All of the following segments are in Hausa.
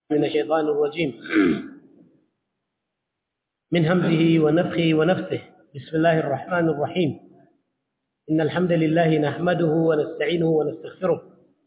من الشيطان الرجيم من همزه ونفخه ونفثه بسم الله الرحمن الرحيم إن الحمد لله نحمده ونستعينه ونستغفره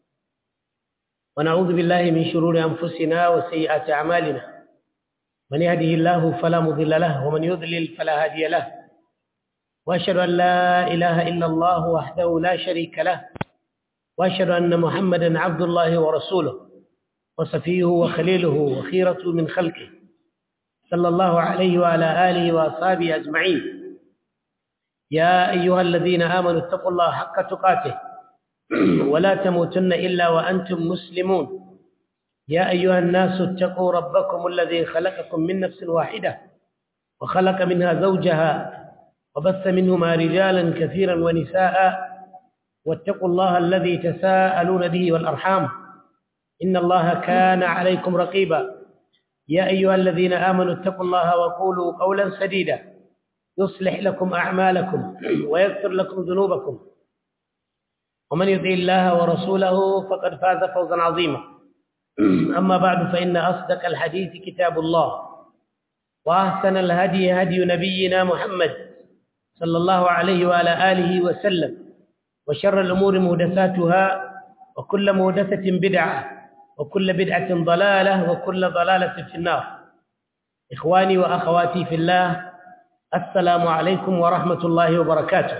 ونعوذ بالله من شرور أنفسنا وسيئات أعمالنا من يهده الله فلا مضل له ومن يضلل فلا هادي له وأشهد أن لا إله إلا الله وحده لا شريك له وأشهد أن محمدا عبد الله ورسوله وصفيه وخليله وخيرة من خلقه صلى الله عليه وعلى آله وأصحابه أجمعين يا أيها الذين آمنوا اتقوا الله حق تقاته ولا تموتن إلا وأنتم مسلمون يا أيها الناس اتقوا ربكم الذي خلقكم من نفس واحدة وخلق منها زوجها وبث منهما رجالا كثيرا ونساء واتقوا الله الذي تساءلون به والأرحام إن الله كان عليكم رقيبا يا أيها الذين آمنوا اتقوا الله وقولوا قولا سديدا يصلح لكم أعمالكم ويغفر لكم ذنوبكم ومن يطع الله ورسوله فقد فاز فوزا عظيما أما بعد فإن أصدق الحديث كتاب الله وأحسن الهدي هدي نبينا محمد صلى الله عليه وعلى آله وسلم وشر الأمور مهدساتها وكل مهدسة بدعة وكل بدعة ضلالة وكل ضلالة في النار إخواني وأخواتي في الله السلام عليكم ورحمة الله وبركاته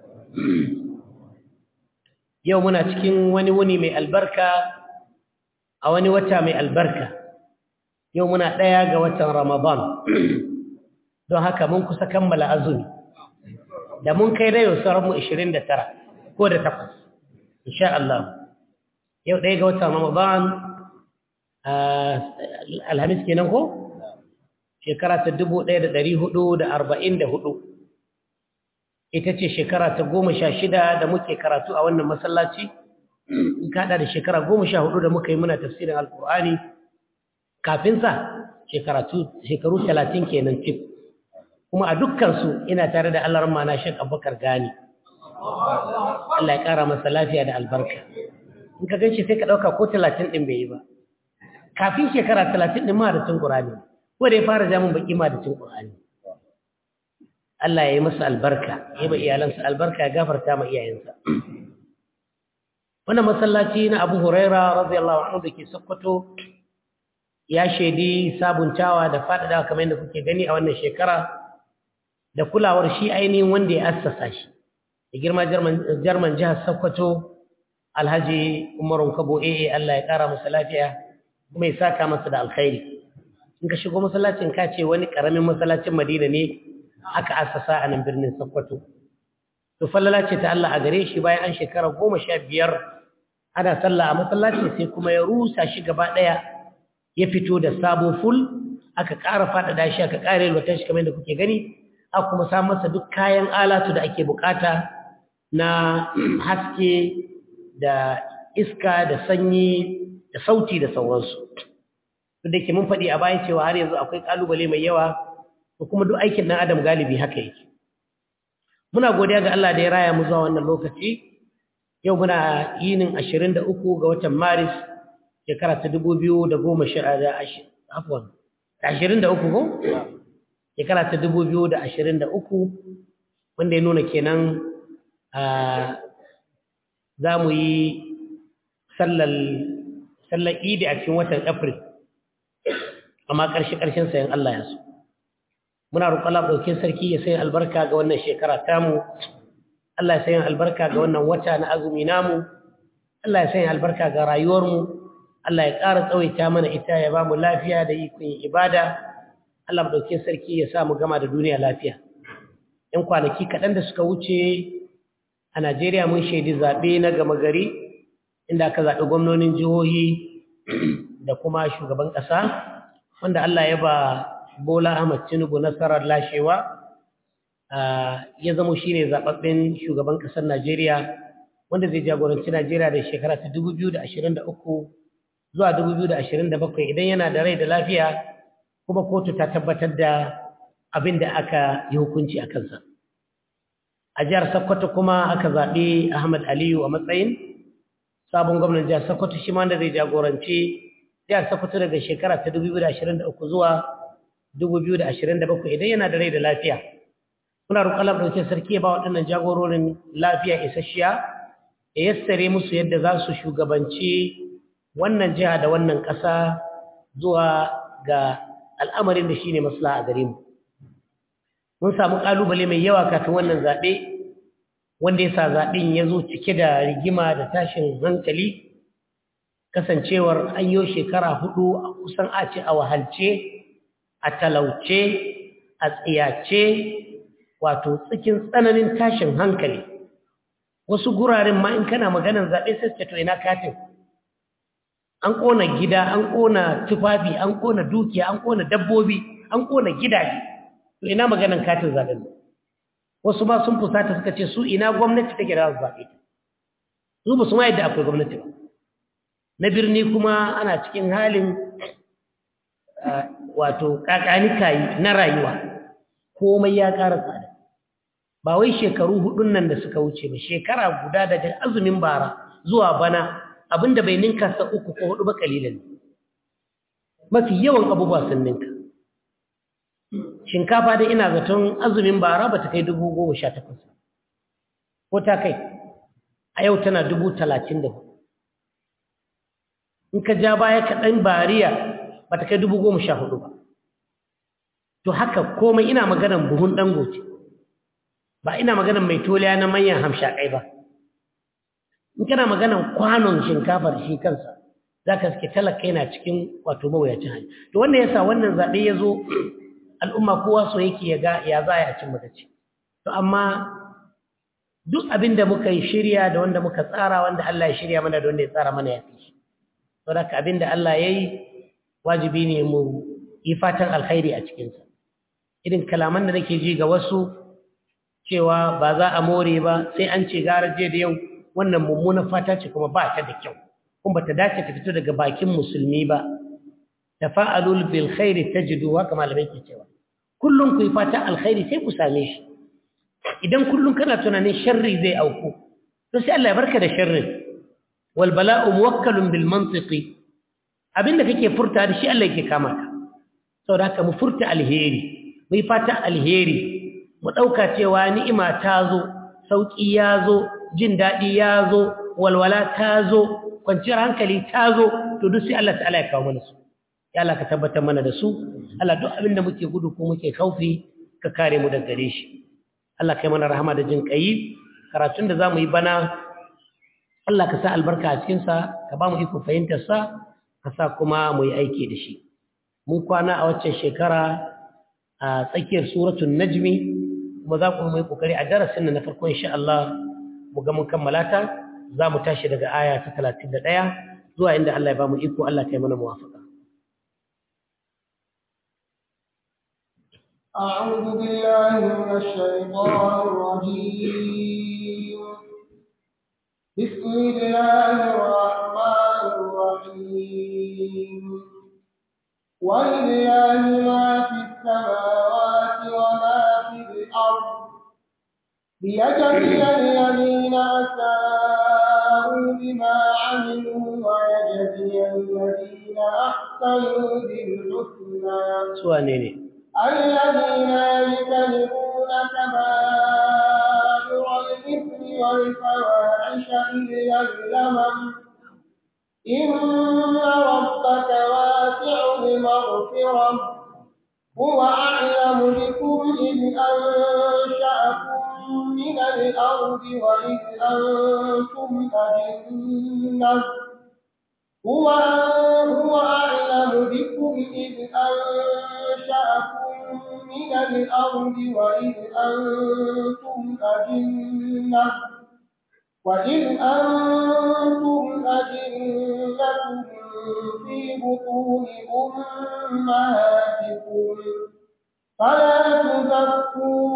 يومنا تكين وني وني من البركة أو وني وتا من البركة يومنا ديا وتا رمضان don haka mun kusa kammala azumi da mun kai da yau sauran mu 29 ko da 8 insha Allah yau ɗaya ga watan Ramadan alhamis kenan ko shekara ta dubu ɗaya da ɗari hudu da arba'in da hudu ita ce shekara ta goma sha shida da muke karatu a wannan masallaci in kaɗa da shekara goma sha hudu da muka yi muna tafsirin alkur'ani kafinsa shekaru talatin kenan cif kuma a dukkansu ina tare da allah ramana shek abubakar gani allah ya ƙara masa lafiya da albarka in ka ganshi sai ka ɗauka ko talatin ɗin bai yi ba kafin shekara talatin ɗin ma da cin ƙurani ko da ya fara jamun baƙi ma da cin ƙurani Allah ya yi masa albarka ya ba iyalansa albarka ya gafarta ma iyayensa wannan masallaci na abu huraira radiyallahu anhu da ke sokoto ya shaidi sabuntawa da faɗaɗawa kamar yadda kuke gani a wannan shekara da kulawar shi ainihin wanda ya assasa shi da girma jarman jihar sokoto alhaji umarun kabo ee Allah ya kara masa lafiya kuma ya saka masa da alkhairi in ka shigo masallacin ka ce wani karamin masallacin Madina ne aka assasa a nan birnin Sokoto to fallala ce ta Allah a gare shi bayan an shekara goma sha biyar ana sallah a masallacin sai kuma ya rusa shi gaba ɗaya ya fito da sabo ful aka ƙara faɗaɗa shi aka ƙara yalwata shi kamar yadda kuke gani aka kuma sa masa duk kayan alatu da ake bukata na haske da iska da sanyi da sauti da sauransu duk da ke mun faɗi a bayan cewa har yanzu akwai ƙalubale mai yawa ko kuma duk aikin ɗan adam galibi haka yake muna godiya ga Allah da ya raya mu zuwa wannan lokaci yau muna yinin ashirin da uku ga watan maris shekara ta dubu biyu da goma sha da afwan ashirin da uku ko shekara ta dubu biyu da ashirin da uku wanda ya nuna kenan za mu yi sallar idi a cikin watan april amma ƙarshe-ƙarshen sayan Allah ya so muna roƙon ɗaukin sarki ya sayan albarka ga wannan shekara tamu Allah ya sayan albarka ga wannan wata na azumi namu Allah ya sayan albarka ga rayuwarmu Allah ya ƙara tsawaita mana ita ya ba mu lafiya da ikon ibada Allah ɗaukin sarki ya sa mu gama da duniya lafiya ‘yan kwanaki kaɗan da suka wuce a Najeriya mun shaidi zaɓe na gama gari inda aka zaɓi gwamnonin jihohi da kuma shugaban ƙasa wanda Allah ya ba Bola Ahmad Tinubu nasarar lashewa ya zama shi ne zaɓaɓɓen shugaban ƙasar Najeriya wanda zai jagoranci Najeriya da shekara ta 2023 zuwa 2027 idan yana da rai da lafiya kuma kotu ta tabbatar da abin da aka yi hukunci a kansa. A jihar Sokoto kuma aka zaɓi Ahmad Aliyu a matsayin sabon gwamnan jihar Sokoto shi ma da zai jagoranci jihar Sokoto daga shekara ta 2023 zuwa 2027 idan yana da rai da lafiya muna roƙon Allah ɗauke sarki ya ba waɗannan jagororin lafiya isasshiya ya yassare musu yadda za su shugabanci wannan jiha da wannan ƙasa zuwa ga al'amarin da shi ne maslaha a gare mu mun samu ƙalubale mai yawa kafin wannan zaɓe wanda ya sa zaɓen ya zo cike da rigima da tashin hankali kasancewar an yi shekara hudu a kusan a ce a wahalce a talauce a tsiyace wato cikin tsananin tashin hankali wasu guraren ma in kana maganar zaɓe sai to ina katin an ƙona gida an ƙona tufafi an ƙona dukiya an ƙona dabbobi an ƙona gidaje to ina maganar katin zaɓen wasu ma sun fusata suka ce su ina gwamnati take da zaɓe su ba su ma yadda akwai gwamnati ba na birni kuma ana cikin halin wato kakanikayi na rayuwa komai ya ƙara tsada ba wai shekaru hudun nan da suka wuce ba shekara guda daga azumin bara zuwa bana abinda bai ninka sa uku ko hudu ba kalilan mafi yawan abubuwa sun ninka shinkafa dai ina zaton azumin bara ba ta kai dubu goma sha takwas ko ta kai a yau tana dubu talatin da hudu in ka ja baya kaɗan bariya ba ta kai dubu goma sha hudu ba to haka komai ina maganan buhun dangote ba ina maganan mai toliya na manyan hamshakai ba in kana maganan kwanon shinkafar shi kansa za ka suke talaka yana cikin wato mawuyacin hali to wannan yasa wannan zaɓe ya zo al'umma kowa so yake ya ga ya za a cin magaci to amma duk abin da muka yi shirya da wanda muka tsara wanda Allah ya shirya mana da wanda ya tsara mana ya fi shi saboda abin da Allah ya yi wajibi ne mu yi fatan alkhairi a cikinsa irin kalaman da nake ji ga wasu cewa ba za a more ba sai an ce gara je da yau wannan mummunan fata ce kuma ba ta da kyau kuma ba ta dace ta fito daga bakin musulmi ba tafa'alul bil khairi tajidu haka malamai ke cewa kullum ku yi fatan alkhairi sai ku same shi idan kullum kana tunanin sharri zai auku to sai Allah ya barka da sharrin wal bala'u muwakkalun bil mantiqi abinda kake furta da shi Allah yake kama ka saboda haka mu furta alheri mu yi fata alheri mu dauka cewa ni'ima ta zo sauki ya zo jin dadi ya zo walwala ta zo kwanciyar hankali ta zo to duk sai Allah ta'ala ya kawo mana su ya Allah ka tabbatar mana da su Allah duk abinda muke gudu ko muke kaufi ka kare mu daga gare shi Allah kai mana rahama da jin kai karatun da zamu yi bana Allah ka sa albarka a cikin sa ka ba mu iko fahimtar sa ka sa kuma mu yi aiki da shi mun kwana a waccan shekara a tsakiyar suratul najmi kuma za ku mu yi kokari a darasin na farko insha Allah mu ga mun kammala ta za mu tashi daga aya ta 31 zuwa inda Allah ya ba mu iko Allah kai mana muwafaqa أعوذ بالله من الشيطان الرجيم بسم الله الرحمن الرحيم ولله ما في السماوات وما في الأرض ليجزي الذين أساءوا بما عملوا ويجزي الذين أحسنوا بالحسنى سوانيني الذين يجتنبون كبائر الإثم والفواحش إلا اللمم إن ربك واسع المغفرة هو أعلم بكم إذ أنشأكم من الأرض وإذ أنتم أجنة هو هو أعلم بكم إذ أنشأكم من الأرض وإذ أنتم أجنة وإذ أنتم أجنة في بطون أمهاتكم فلا تزكوا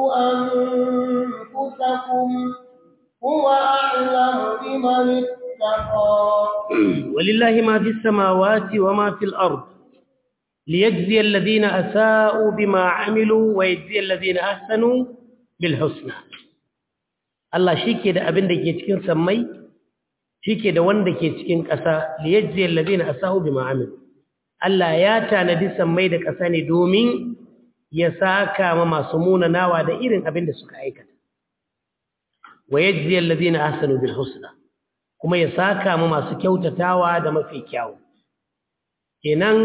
أنفسكم هو أعلم بمن اتقى ولله ما في السماوات وما في الأرض ليجزي الذين أساءوا بما عملوا ويجزي الذين أحسنوا بالحسنى Allah shi ke da abin da ke cikin sammai shi ke da wanda ke cikin ƙasa liyajzi alladhina asau bima amilu Allah ya tanadi sammai da ƙasa ne domin ya saka ma masu munanawa da irin abin da suka aikata wa yajzi alladhina ahsanu bil husna kuma ya saka ma masu kyautatawa da mafi kyau kenan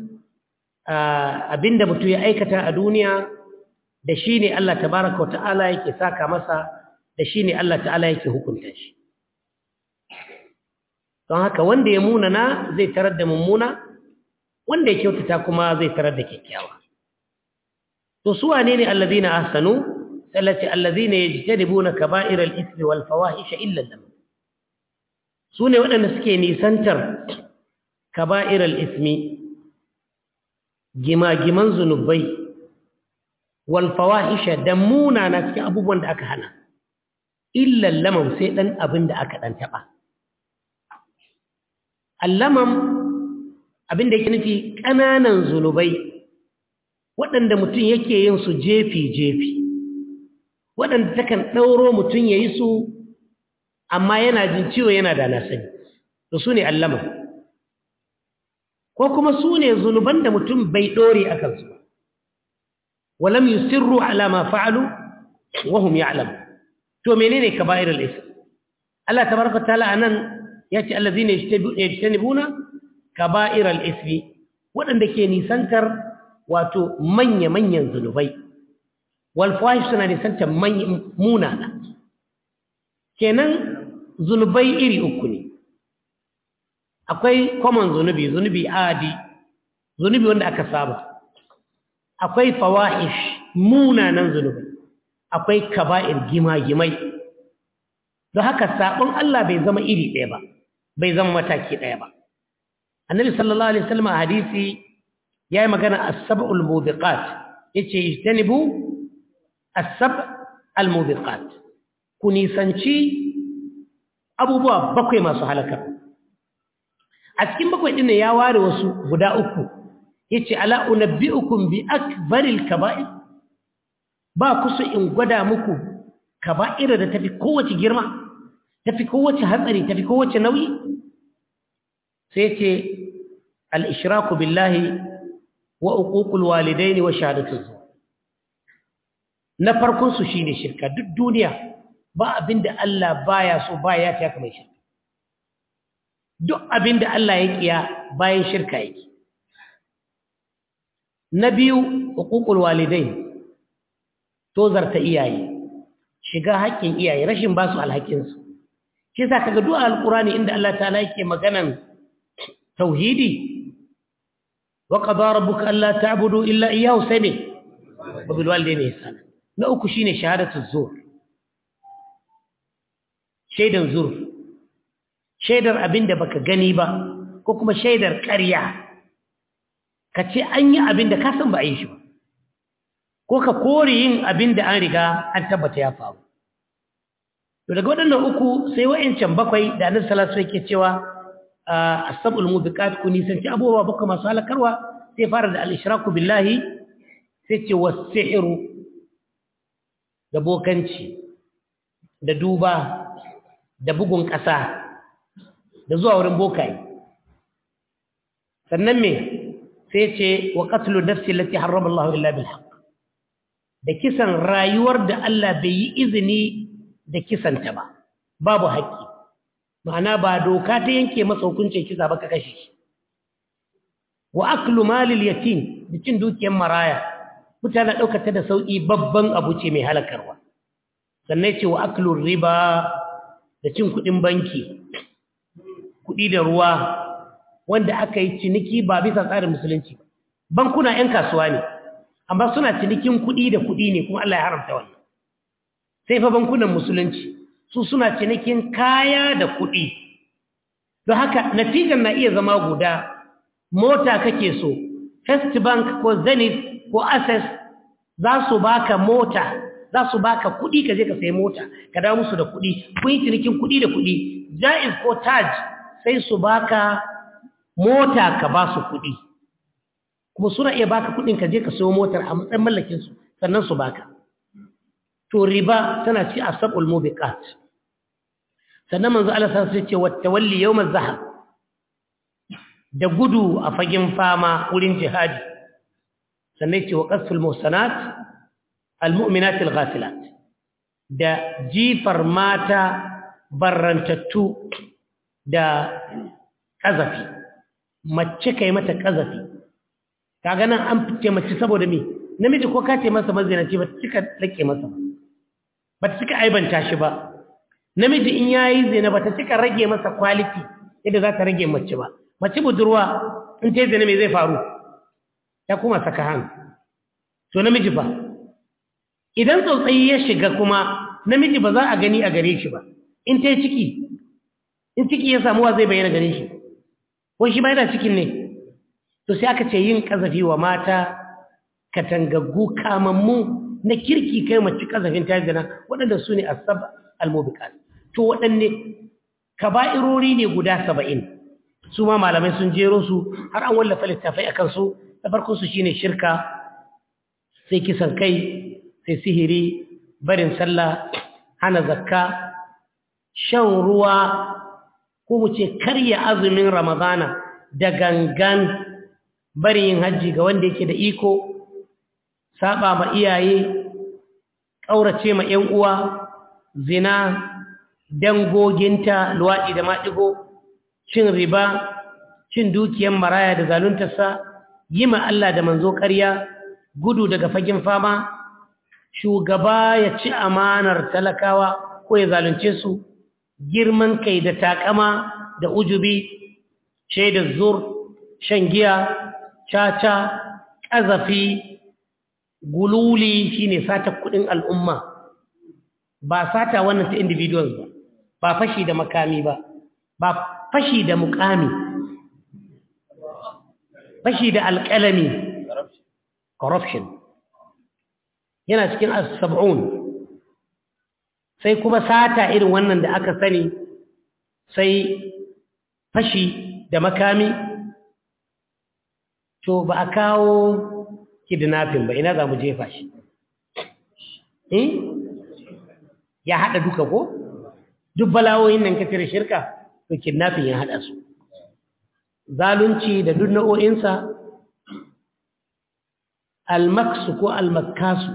abinda mutum ya aikata a duniya da shi ne Allah tabaraka wa ta'ala yake saka masa da shi ne Allah ta'ala yake hukunta shi don haka wanda ya munana zai tarar da mummuna wanda ya kyautata kuma zai tarar da kyakkyawa to su wane ne allazina ahsanu sallati allazina yajtanibuna kaba'ira al-ithmi wal fawahisha illa lam su ne waɗanda suke nisantar kaba'ira al-ithmi gima-giman zunubai wal fawahisha da munana cikin abubuwan da aka hana illa lamam sai dan abin da aka dan taba allamam abin da yake nufi ƙananan zunubai waɗanda mutum yake yin su jefi-jefi waɗanda takan ɗauro mutum ya yi su amma yana jin ciwo yana da nasani to su ne allamam ko kuma su ne zunuban da mutum bai ɗore a kansu ba walam yusirru ala ma fa'alu wa hum ya'lamu to menene kaba'irul ism Allah tabaraka ta'ala anan yace allazina yajtanibuna kaba'iral ismi wadanda ke nisantar wato manya manyan zunubai wal fahish suna nisantar manyan munana kenan zunubai iri uku ne akwai common zunubi zunubi adi zunubi wanda aka saba akwai fawahish munanan zunubai akwai kaba'ir gima-gimai don haka sabon Allah bai zama iri ɗaya ba bai zama mataki ɗaya ba annabi sallallahu alaihi wasallam a hadisi yayi magana as-sab'ul mubiqat yace ijtanibu as-sab' al-mubiqat ku nisanci abubuwa bakwai masu halaka a cikin bakwai din ya ware wasu guda uku yace ala unabbiukum bi akbaril kaba'ir ba ku so in gwada muku kaba'ira da tafi kowace girma tafi kowace hatsari tafi kowace nauyi sai ce al-ishraku billahi wa uququl walidaini wa shahadatu zur na farkon su shine shirka duk duniya ba abinda Allah baya so baya ta kamar shirka duk abinda Allah ya kiya bayan shirka yake na biyu uququl walidain tozarta iyaye shiga haƙƙin iyaye rashin ba su alhakinsu shi yasa kaga du'a alqurani inda Allah ta'ala yake maganan tauhidi wa qada rabbuka alla ta'budu illa iyyahu sai ne wa bil walidayni ihsana na uku shine shahadatu zur shaidan zur shaidar abinda baka gani ba ko kuma shaidar ƙarya kace an yi abinda ka san ba a yi shi ba ko ka kore yin abinda an riga an tabbata ya faru to daga waɗannan uku sai wa'ancan bakwai da annabi sallallahu alaihi wasallam yake cewa as-sab'ul mubiqat ku nisanci abubuwa bakwai masu halakarwa sai fara da al-ishraku billahi sai ce was-sihru da bokanci da duba da bugun ƙasa da zuwa wurin bokaye sannan me sai ce wa qatlu nafsi allati harrama Allah illa bil haqq da kisan rayuwar da Allah bai yi izini da kisanta ba babu haƙƙi ma'ana ba doka ta yanke masa hukuncin kisa ba ka kashe shi wa aklu malil yatim da cin dukiyar maraya mutane ɗaukata da sauƙi babban abu ce mai halakarwa sannan ce wa aklu riba da cin kuɗin banki kuɗi da ruwa wanda aka yi ciniki ba bisa tsarin musulunci ba bankuna 'yan kasuwa ne amma suna cinikin kuɗi da kuɗi ne kuma Allah ya haramta wannan sai fa bankunan musulunci su suna cinikin kaya da kuɗi don haka natijan na iya zama guda mota kake so first bank ko zenith ko access za su baka mota za su baka kuɗi ka je ka sayi mota ka dawo musu da kuɗi kun yi cinikin kuɗi da kuɗi jaiz ko taj sai su baka mota ka ba su kuɗi kuma suna iya baka kuɗin ka je ka sayo motar a matsayin mallakin su sannan su baka to riba tana ci asabul mubiqat sannan manzo Allah sai ce wa tawalli yawm az-zahab da gudu a fagen fama wurin jihadi sannan ce wa qasful muhsanat almu'minat alghafilat da jifar mata barrantattu da kazafi mace kai mata kazafi kaga nan an fice mace saboda me namiji ko ka ce masa mazinaci ba cika rike masa ba ba ta cika aibanta shi ba namiji in yayi zina ba ta cika rage masa quality yadda za ta rage mace ba mace budurwa in ta yi zina me zai faru ta kuma saka hannu to namiji fa idan tsautsayi ya shiga kuma namiji ba za a gani a gare shi ba in ta yi ciki in ciki ya samu wa zai bayyana gare shi ko shi ba yana cikin ne to sai aka ce yin kazafi wa mata katangaggu kamammu na kirki kai mace kazafin ta zina waɗanda su ne asab almubiqat to waɗanne kaba'irori ne guda saba'in su ma malamai sun jero su har an wallafa littafai akan su na farkon su shine shirka sai kisan kai sai sihiri barin sallah hana zakka shan ruwa ko mu ce karya azumin ramadana da gangan barin yin hajji ga wanda yake da iko saba ma iyaye ƙaurace ma ‘yan uwa zina dangoginta luwaɗi da maɗigo cin riba cin dukiyan maraya da zaluntarsa yi ma Allah da manzo ƙarya gudu daga fagen fama shugaba ya ci amanar talakawa ko ya zalunce su girman kai da takama da ujubi shaidar zur shan giya caca ƙazafi gululi shine sata kuɗin al'umma ba sata wannan ta individuals ba ba fashi da makami ba ba fashi da mukami fashi da alƙalami corruption yana cikin as-sab'un sai kuma sata irin wannan da aka sani sai fashi da makami to ba a kawo kidnapping ba ina za mu jefa shi eh ya haɗa duka ko duk bala'o'in nan kafir shirka to kidnapping ya haɗa su zalunci da duk nau'o'insa almaksu ko almakasu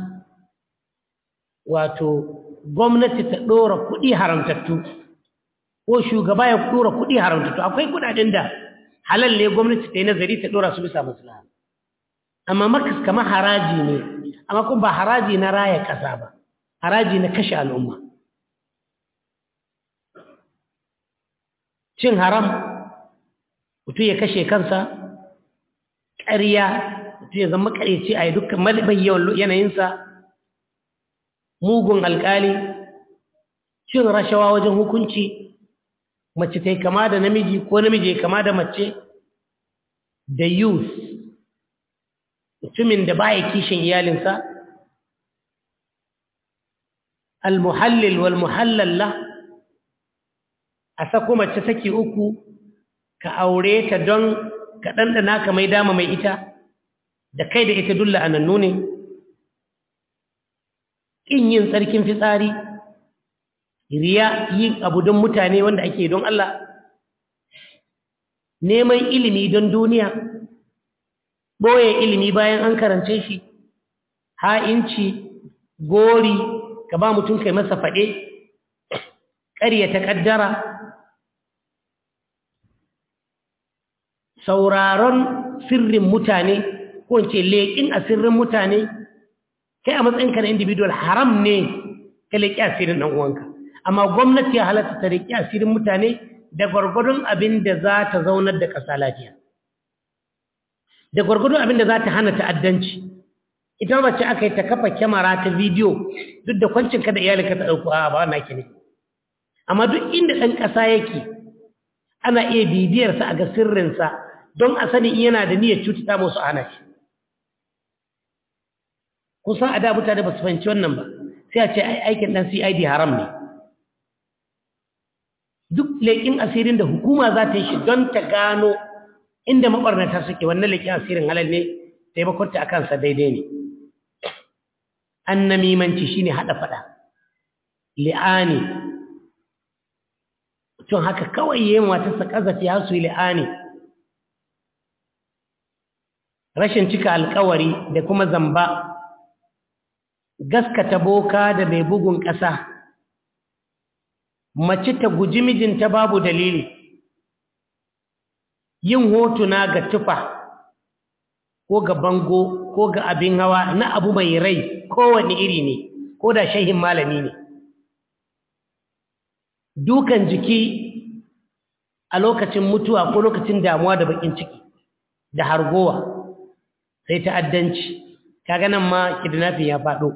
wato gwamnati ta ɗora kuɗi haramtattu ko shugaba ya ɗora kuɗi haramtattu akwai kuɗaɗen da halal ne gwamnati ta yi nazari ta ɗora su bisa maslaha amma makas kamar haraji ne amma kuma ba haraji na raya ƙasa ba haraji na kashe al'umma cin haram mutum ya kashe kansa ƙarya mutum ya zama ƙaryaci a yi dukkan yawan yanayinsa mugun alƙali cin rashawa wajen hukunci mace ta yi kama da namiji ko namiji ya kama da mace da youth mutumin da baya kishin iyalinsa al-muhallil wal muhallalla a sako mace saki uku ka aure ta don ka ɗanɗana ka mai dama mai ita da kai da ita dulla anannu ne ƙin yin tsarkin fitsari riya yin abu don mutane wanda ake don Allah neman ilimi don duniya ɓoye ilimi bayan an karance shi ha'inci gori ka ba mutum kai masa faɗe ƙaryata ƙaddara sauraron sirrin mutane ko ce leƙin a sirrin mutane kai a matsayinka na individual haram ne ka leƙi asirin ɗan uwanka amma gwamnati ya halatta ta leƙi asirin mutane da gwargwadon abin da za ta zaunar da ƙasa lafiya da gwargwadon abin da za ta hana ta'addanci ita mace aka yi ta kafa kyamara ta bidiyo duk da kwancinka da iyalinka ta ɗauku a ba wannan ke ne amma duk inda ɗan ƙasa yake ana iya bibiyarsa a ga sirrinsa don a sani yana da niyyar cutata musu ana shi kusan a da mutane ba su fahimci wannan ba sai a ce aikin ɗan cid haram ne duk leƙin asirin da hukuma za ta yi shi don ta gano inda maɓarnata suke wannan leƙin asirin halal ne taimakonta a kansa daidai ne an namimanci shine haɗa faɗa li'ani tun haka kawai yin matarsa ƙazafi har su yi li'ani rashin cika alkawari da kuma zamba gaskata boka da mai bugun ƙasa mace ta guji mijinta babu dalili yin hotuna ga tufa ko ga bango ko ga abin hawa na abu mai rai kowane iri ne ko da shehin malami ne dukan jiki a lokacin mutuwa ko lokacin damuwa da bakin ciki da hargowa sai ta'addanci kaga nan ma kidnapping ya faɗo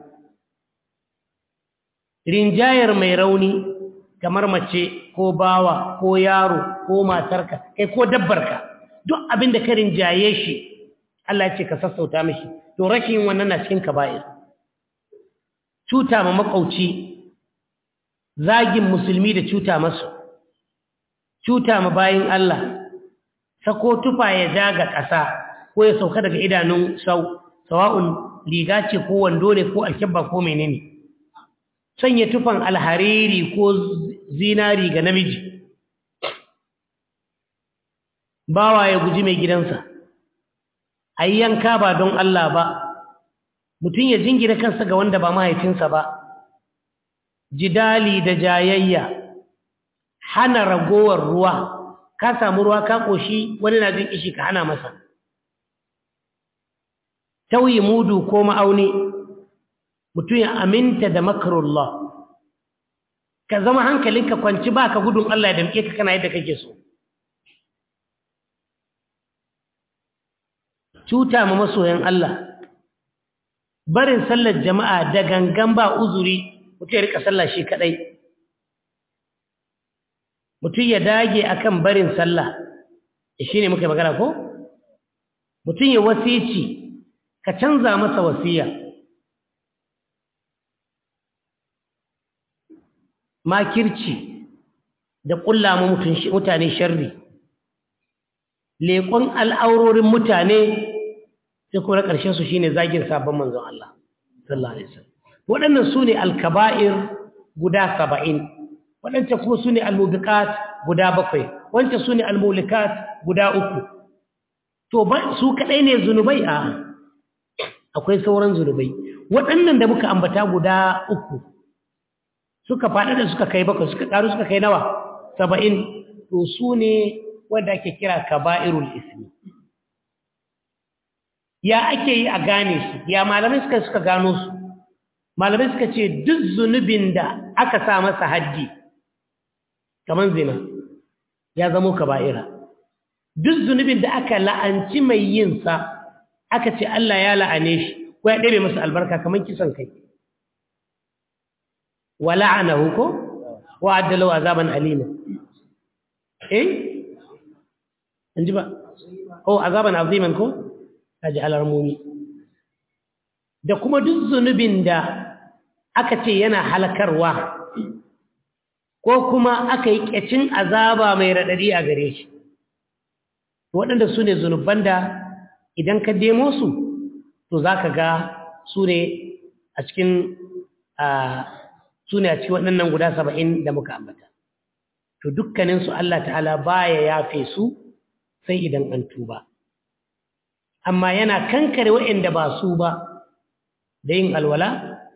rinjayar mai rauni kamar mace ko bawa ko yaro ko matarka kai ko dabbarka duk abin da ka rinjaye shi Allah ya ce ka sassauta mishi to rashin wannan na cikin kaba'ir cuta ma makauci zagin musulmi da cuta masu cuta ma bayin Allah sako tufa ya ja ga ƙasa ko ya sauka daga idanun sau sawa'un riga ce ko wando ne ko alkibba ko menene sanya tufan alhariri ko zinari ga namiji bawa ya guji mai gidansa ayi yanka ba don Allah ba mutum ya jingina kansa ga wanda ba mahaifinsa ba jidali da jayayya hana ragowar ruwa ka samu ruwa ka koshi wani na jin kishi ka hana masa tauyi mudu ko ma'auni mutum ya aminta da makarullah ka zama hankalinka kwanci ba ka gudun Allah ya damke ka kana yadda kake so cuta ma masoyan Allah barin sallar jama'a da gangan ba uzuri mutum ya rika sallah shi kadai mutum ya dage akan barin sallah shine muka magana ko mutum ya wasici ka canza masa wasiya makirci da ƙulla mu mutane sharri leƙon al'aurorin mutane sai kuma ƙarshen su shine zagin sabon manzon Allah sallallahu alaihi wasallam waɗannan su ne alkaba'ir guda saba'in waɗancan kuma su ne almubiqat guda bakwai wancan su ne almulikat guda uku to su kaɗai ne zunubai a akwai sauran zunubai waɗannan da muka ambata guda uku suka faɗa da suka kai bakwai suka ƙaru suka kai nawa saba'in to su ne wanda ake kira kaba'irul ismi ya ake yi a gane su ya malamai suka suka gano su malamai suka ce duk zunubin da aka sa masa haddi kamar zina ya zamo kaba'ira duk zunubin da aka la'anci mai yin sa aka ce Allah ya la'ane shi ko ya ɗebe masa albarka kamar kisan kai wa la'anahu ko wa addalahu azaban alima eh anji ba oh azaban aziman ko kaji alarmuni da kuma duk zunubin da aka ce yana halakarwa ko kuma aka yi ƙyacin azaba mai raɗaɗi a gare shi waɗanda su ne zunuban da idan ka demo su to za ka ga su ne a cikin su ne a cikin waɗannan guda saba'in da muka ambata to dukkaninsu Allah ta'ala baya yafe su sai idan an tuba amma yana kankare waɗanda ba su ba da yin alwala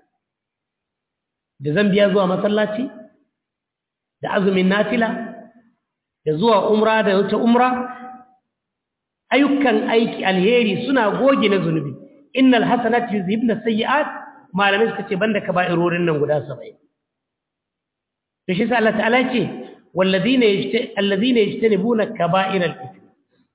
da zambiya zuwa masallaci da azumin nafila da zuwa umra da wata umra ayyukan aiki alheri suna goge na zunubi innal hasanati yuzhibna sayyi'at malamai suka ce banda kaba'irorin nan guda 70 to shi sai Allah ta'ala ce walladhina alladhina yajtanibuna kaba'iral ithm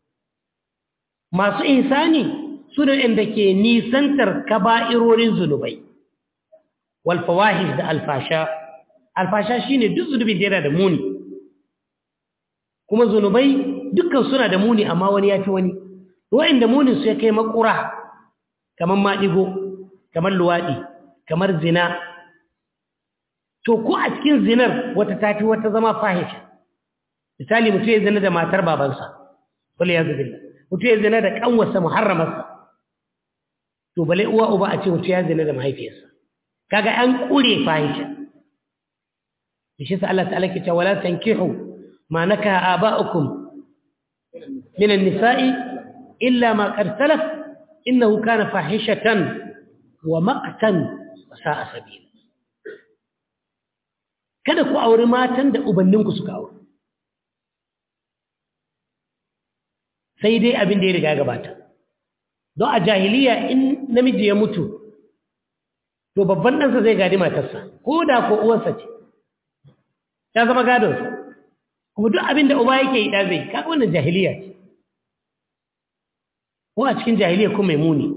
masu ihsani sune inda ke nisantar kaba'irorin zunubai wal fawahish da alfasha alfasha shine duk zunubi da yana da muni kuma zunubai dukkan suna da muni amma wani yafi wani wa'inda munin su ya kai makura kamar maɗigo kamar luwaɗi kamar zina to ko a cikin zinar wata tafi wata zama fahisha misali mutum ya zina da matar babansa wale ya zubi mutum ya zina da ƙanwarsa muharramarsa to bale uwa uba a ce mutum ya zina da mahaifiyarsa kaga an ƙure fahisha shi sa Allah ta'ala ke cewa la tankihu ma nakaha aba'ukum min an-nisa'i illa ma qad salaf innahu kana fahishatan wa maqtan wa sa'a sabila kada ku auri matan da ubanninku suka auri sai dai abin da ya riga gabata don a jahiliya in namiji ya mutu to babban ɗansa zai gadi matarsa ko da ko uwarsa ce ta zama gadonsa kuma duk abin da uba yake yi ɗa zai kaga wannan jahiliya ce ko a cikin jahiliya ko mai muni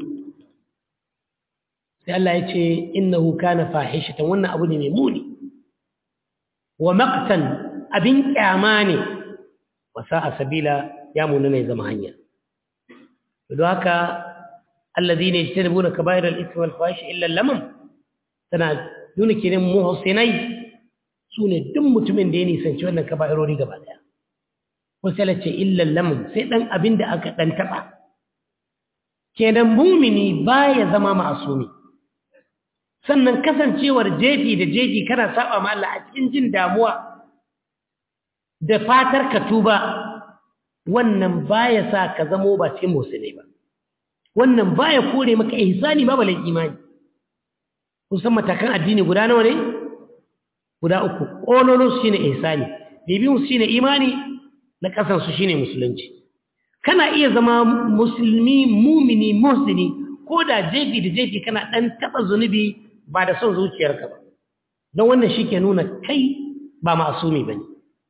sai Allah ya ce innahu kana fahishatan wannan abu ne mai muni wa maqtan abin kyama ne wa sa'a sabila ya muni ne zama hanya don haka alladhina yajtanibuna kaba'ir al-ithmi wal fawahish illa al-lamam tana nuna kenan muhsinai sune duk mutumin da ya nisanci wannan kaba'irori gaba daya ko sai ce illa al-lamam sai dan abin da aka dan taba kenan mumini baya zama ma'asumi sannan kasancewar jefi da jefi kana saba ma Allah a cikin jin damuwa da fatar ka tuba wannan baya sa ka zamo ba cikin musulmi ba wannan baya kore maka ihsani ba balai imani kusan matakan addini guda nawa ne guda uku kololo shine ihsani bibiyun shine imani na kasan su shine musulunci kana iya zama musulmi mumini muhsini ko da jefi da jefi kana dan taba zunubi ba da son zuciyarka ba don wannan shi ke nuna kai ba masumi ba ne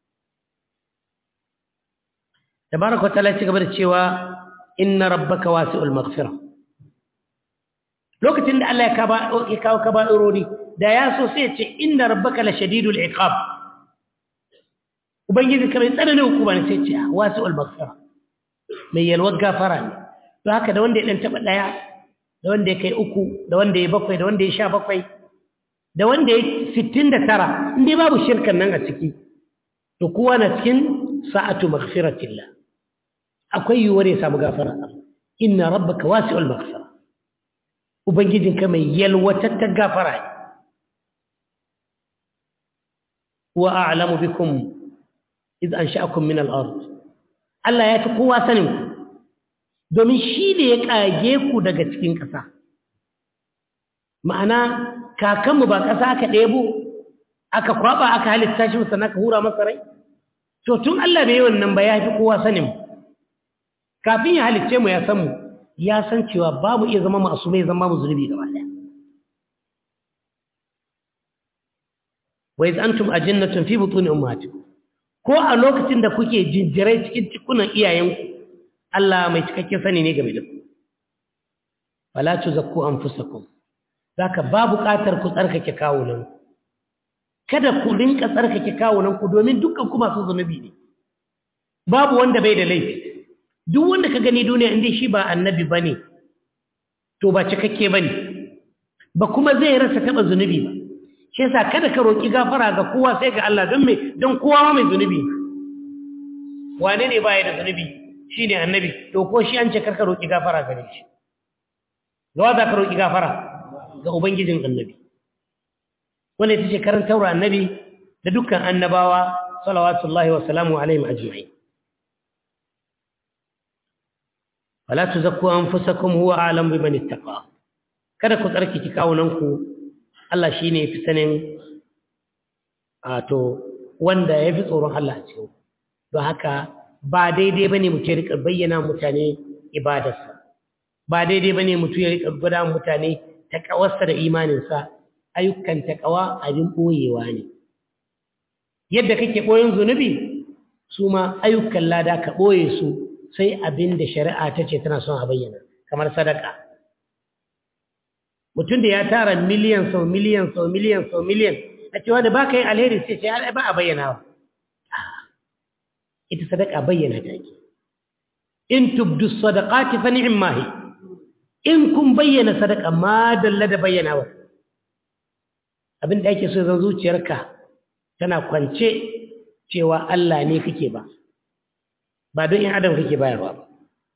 tabaraka wata ci gaba da cewa inna rabbaka wasi'ul maghfira lokacin da Allah ya kawo kaba'irori da ya so sai ya ce inna rabbaka la shadidul iqab ubangiji kamar tsananin hukuma ne sai ce wasi'ul maghfira mai yalwar gafara ne to haka da wanda ya dan taba daya da wanda ya kai uku da wanda ya bakwai da wanda ya sha bakwai da wanda ya sittin da tara inda babu shirkan nan a ciki to kowa na cikin sa'atu maghfiratillah akwai yiwuwar ya samu gafara inna rabbaka wasi'ul maghfira ubangijinka mai yalwatattar gafara ne wa a'lamu bikum iz ansha'akum min al-ard Allah ya fi kowa sanin ku domin shi ne ya ƙage ku daga cikin ƙasa ma'ana kakanmu ba ƙasa aka ɗebo aka kwaɓa aka halitta shi musamman aka hura masa rai to tun Allah bai yi wannan ba ya fi kowa sanin mu kafin ya halicce mu ya san mu ya san cewa babu iya zama masu mai zama mu zunubi gaba ɗaya wa iz antum ajinnatun fi butuni ummatikum ko a lokacin da kuke jinjirai cikin cikunan iyayenku Allah mai cikakken sani ne game da ku wala tuzakku anfusakum zaka ba buƙatar ku tsarkake kawunan kada ku rinka tsarkake kawunan ku domin dukkan ku masu zunubi ne babu wanda bai da laifi duk wanda ka gani duniya inda shi ba annabi bane to ba cikakke bane ba kuma zai rasa taba zunubi ba shi yasa kada ka roki gafara ga kowa sai ga Allah don me don kowa ma mai zunubi wane ne baya da zunubi shi ne annabi to ko shi an ce karka roƙi gafara gare shi gawa za ka roƙi gafara ga ubangijin annabi wanda ita ce karantarwa annabi da dukkan annabawa salawatullahi wa salamu alaihim ajma'in wala tuzakku anfusakum huwa a'lam biman ittaqa kada ku tsarkake kawunanku Allah shine fi sanin a to wanda yafi tsoron Allah a cikin don haka ba daidai bane mutum ya rika bayyana mutane ibadarsa ba daidai bane mutum ya rika gwada mutane takawarsa da imaninsa ayyukan takawa abin boyewa ne yadda kake boyen zunubi su ma ayyukan lada ka boye su sai abin da shari'a ta ce tana son a bayyana kamar sadaka mutum da ya tara miliyan sau miliyan sau miliyan sau miliyan a cewa da baka yin alheri sai ce ba a bayyanawa ita sadaka bayyana ta ke in tubdu sadaqati fa ni'ma hi in kun bayyana sadaka ma dalla da bayyanawa abin da ake so zan zuciyarka tana kwance cewa Allah ne kake ba ba don in adam kake bayarwa ba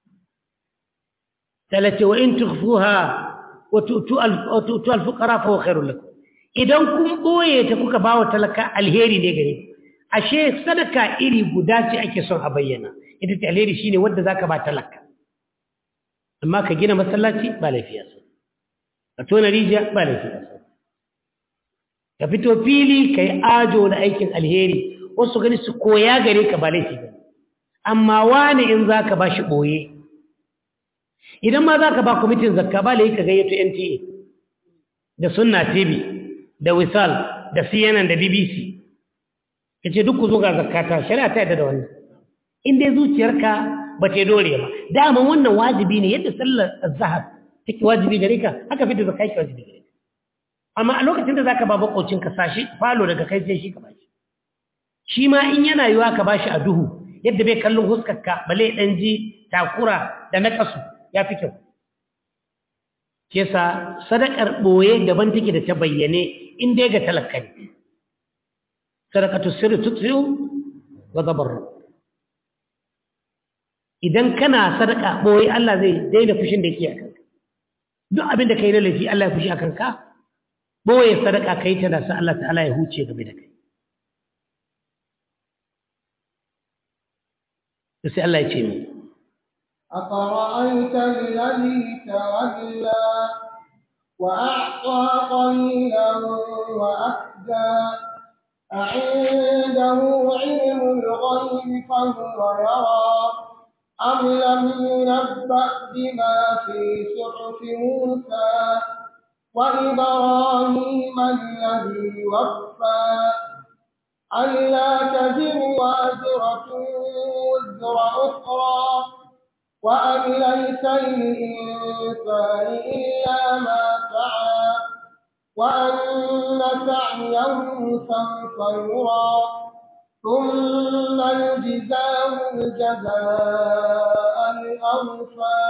talace wa in tukhfuha wa tu'tu al-fuqara fa huwa khairul lakum idan kun boye ta kuka bawa talaka alheri ne gare ku ashe sadaka iri guda ce ake son a bayyana ita ce alheri shine wanda zaka ba talaka amma ka gina masallaci ba laifi ya ka tona rijiya ba laifi ya ka fito fili ka yi ajo na aikin alheri wasu gani su koya gare ka ba laifi ba amma wani in za ka ba shi ɓoye idan ma za ka ba kwamitin zakka ba laifi ka gayyato nta da sunna tv da wisal da cnn da bbc ka ce duk ku zo ga zakata shari'a ta yadda da wannan in dai zuciyarka ba ta dore ba dama wannan wajibi ne yadda sallar azhar take wajibi gare ka haka fita zakai ki wajibi gare ka amma a lokacin da zaka ba bakocin ka sashi falo daga kai sai shi ka bashi shi ma in yana yiwa ka bashi a duhu yadda bai kallon huskar ka bale dan ji takura da nakasu yafi kyau shi yasa sadakar boye daban take da ta bayyane in dai ga talakka ne sadaqatu sirri tutfi'u wa tabarru idan kana sadaka boye Allah zai daina fushin da yake akan ka duk abin da kai na laifi Allah ya fushi akan ka boye sadaka kai ta da sa Allah ta'ala ya huce game da kai sai Allah ya ce mi أفرأيت الذي تولى وأعطى قليلا وأكدى أعنده علم الغيب فهو يرى أم لم ينبأ بما في صحف موسى وإبراهيم الذي وفى ألا تزر وازرة وزر أخرى وأن ليس للإنسان إلا ما سعى وأن سعيه سوف يرى ثم يجزاه الجزاء الأوفى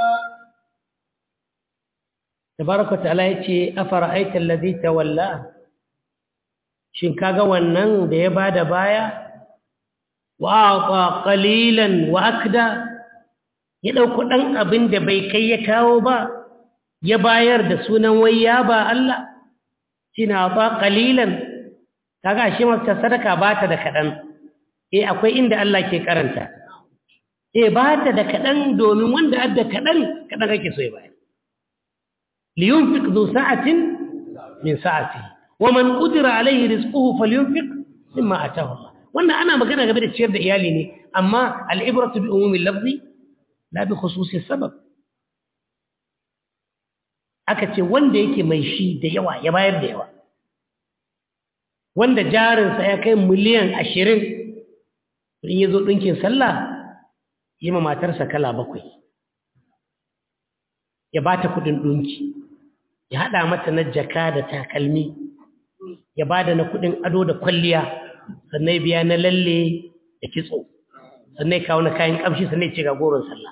تبارك وتعالى yace afara'aita alladhi tawalla shin kaga wannan da ya bada baya wa aqa qalilan wa akda ya dauko dan abin da bai kai ya kawo ba ya bayar da sunan wayya ba Allah shina ba qalilan kaga shi masa sadaka bata da kadan eh akwai inda Allah ke karanta eh bata da kadan domin wanda adda kadan kadan kake so ya bayar liyunfiq dhu sa'atin min sa'atihi waman qudira alayhi rizquhu falyunfiq mimma ataahu Allah wannan ana magana game da ciyar da iyali ne amma al-ibratu bi umumi al-lafzi la bi khususi sabab aka ce wanda yake mai shi da yawa ya bayar da yawa wanda jarinsa ya kai miliyan ashirin in ya zo ɗinkin sallah yi ma matarsa kala bakwai ya ba ta kuɗin ɗinki ya haɗa mata na jaka da takalmi ya ba da na kuɗin ado da kwalliya sannan biya na lalle da kitso sannan kawo na kayan ƙamshi sannan ce ga goron sallah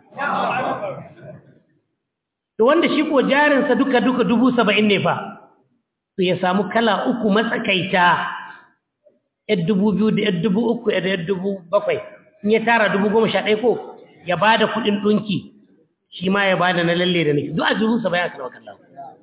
to wanda shi ko jarinsa duka duka dubu saba'in ne fa to ya samu kala uku matsakaita yar dubu biyu da yar dubu uku da yar dubu bakwai in ya tara dubu goma sha ɗaya ko ya ba da kuɗin ɗunki shi ma ya ba da na lalle da nake duk a dubu saba'in aka nawa kallon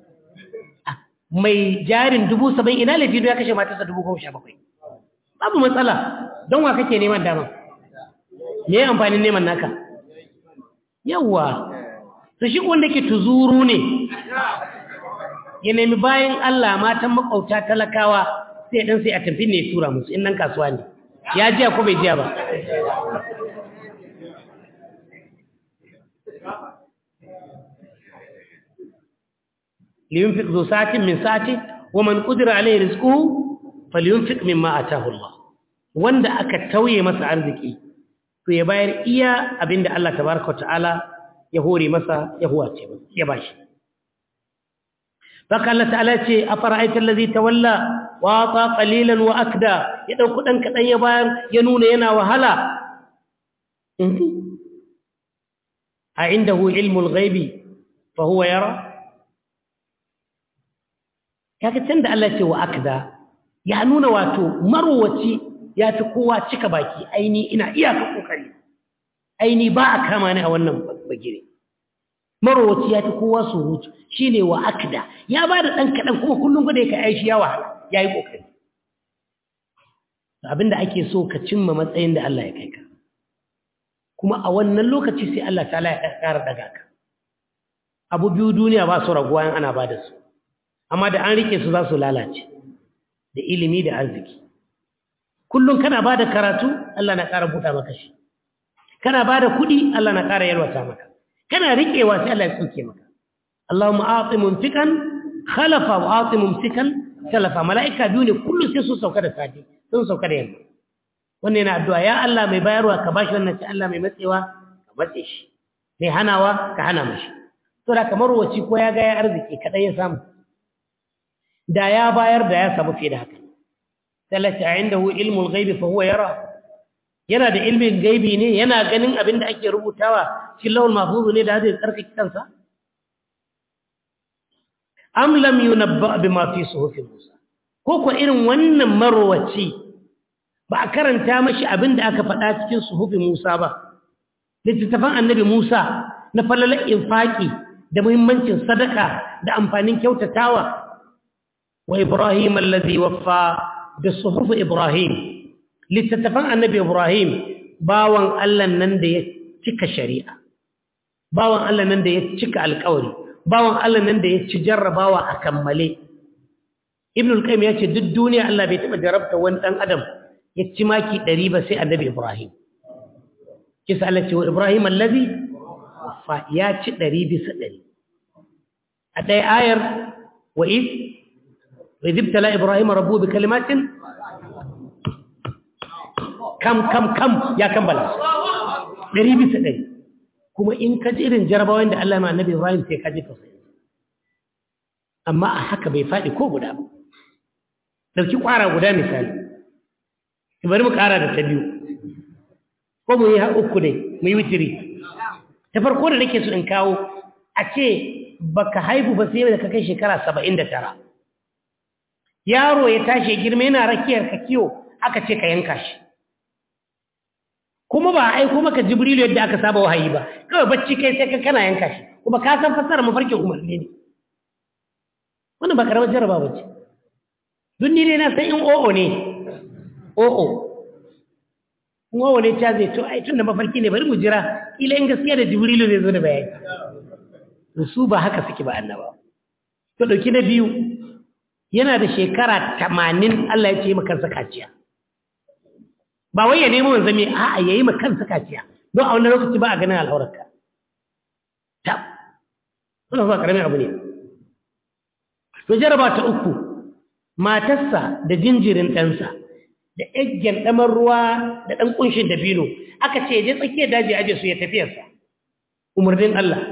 mai jarin dubu saba'in ina laifi ya kashe matarsa dubu goma sha bakwai babu matsala don wa kake neman dama me ya amfanin neman naka yawwa su shi wanda ke tuzuru ne ya nemi bayan Allah matan makauta talakawa sai dan sai a tafi ne tura musu in nan kasuwa ne ya jiya ko bai jiya ba liyunfiq zu sa'atin min sa'ati wa man qudira alayhi rizquhu falyunfiq mimma ataahu Allah wanda aka tauye masa arziki to ya bayar iya abinda Allah tabaaraka ta'ala ya hore masa ya huwace masa ya bashi baka Allah ta'ala ce afara'aita allazi tawalla wa ata qalilan wa akda ya dauko dan kadan ya bayar ya nuna yana wahala a indahu ilmul ghaibi fa huwa yara kaga tunda Allah ce wa akda ya nuna wato marwaci ya fi kowa cika baki aini ina iyaka kokari aini ba a kama ni a wannan bagire marwaci ya fi kowa surutu shine wa akda ya ba da dan kadan kuma kullun gode ka aishi yawa yayi kokari abinda ake so ka cimma matsayin da Allah ya kai ka kuma a wannan lokaci sai Allah ta'ala ya ƙara daga ka abu biyu duniya ba su raguwa in ana ba da su amma da an rike su za su lalace da ilimi da arziki kullum kana ba da karatu Allah na ƙara buɗa maka shi kana ba da kuɗi Allah na ƙara yalwata maka kana riƙewa sai Allah ya tsoke maka Allahumma a'ti mumtikan khalafa wa a'ti mumtikan talafa mala'ika biyu ne kullum sai su sauka da safe sun sauka da yamma wannan yana addu'a ya Allah mai bayarwa ka bashi wannan sai Allah mai matsewa ka matse shi mai hanawa ka hana mashi to da kamar wace ko ya ga ya arziki kadai ya samu da ya bayar da ya samu fiye da haka salata indahu ilmul ghaibi fa huwa yara yana da ilmin gaibi ne yana ganin abin da ake rubutawa cikin lawul mahfuz ne da zai tsarkake kansa am lam yunabba bima fi suhufi musa ko ko irin wannan marwaci ba a karanta mashi abin da aka faɗa cikin suhufi musa ba littattafan annabi musa na falalar infaki da muhimmancin sadaka da amfanin kyautatawa wa ibrahim allazi waffa da suhufu ibrahim littattafan annabi ibrahim bawan allah nan da ya cika shari'a bawan allah nan da ya cika alkawari bawan allah nan da ya ci jarrabawa a kammale ibn al-qayyim ya ce duk duniya allah bai taɓa jarabta wani ɗan adam ya ci maki ɗari ba sai annabi ibrahim kisa allah ce wa ibrahim allazi fa ya ci ɗari bisa ɗari a ɗaya ayar wa iz wa izibtala ibrahim rabbu bi kalimatin kam kam kam ya kammala ɗari bisa ɗari kuma in ka ji irin jarabawan da Allah ma annabi Ibrahim sai ka ji tausayi amma a haka bai faɗi ko guda ba ɗauki ƙwara guda misali bari mu ƙara da ta biyu ko mu yi uku ne mu yi witiri ta farko da nake so in kawo a ce baka haihu ba sai da ka kai shekara saba'in da tara yaro ya tashi girma yana rakiyar ka kiwo aka ce ka yanka shi kuma ba a aiko maka jibrilu yadda aka saba wahayi ba kawai bacci kai sai ka kana yanka shi kuma ka san fassara mafarkin umarni ne wannan ba karamar jarraba ba ce duk ni dai na san in o'o ne o'o in o'o ne ta zai to ai tun da mafarki ne bari mu jira ila in gaskiya da jibrilu zai zo da bayani to su ba haka suke ba annaba to dauki na biyu yana da shekara 80 Allah ya ce maka zakaciya ba wai ya nemo wanzami a'a yayi ma kansa kaciya don a wannan lokaci ba a ganin al'aurarka ta wannan ba karamin abu ne to jaraba ta uku matarsa da jinjirin ɗansa da eggen ɗamar ruwa da ɗan ƙunshin dabino aka ce je tsakiyar daji aje su ya tafiyarsa umarnin Allah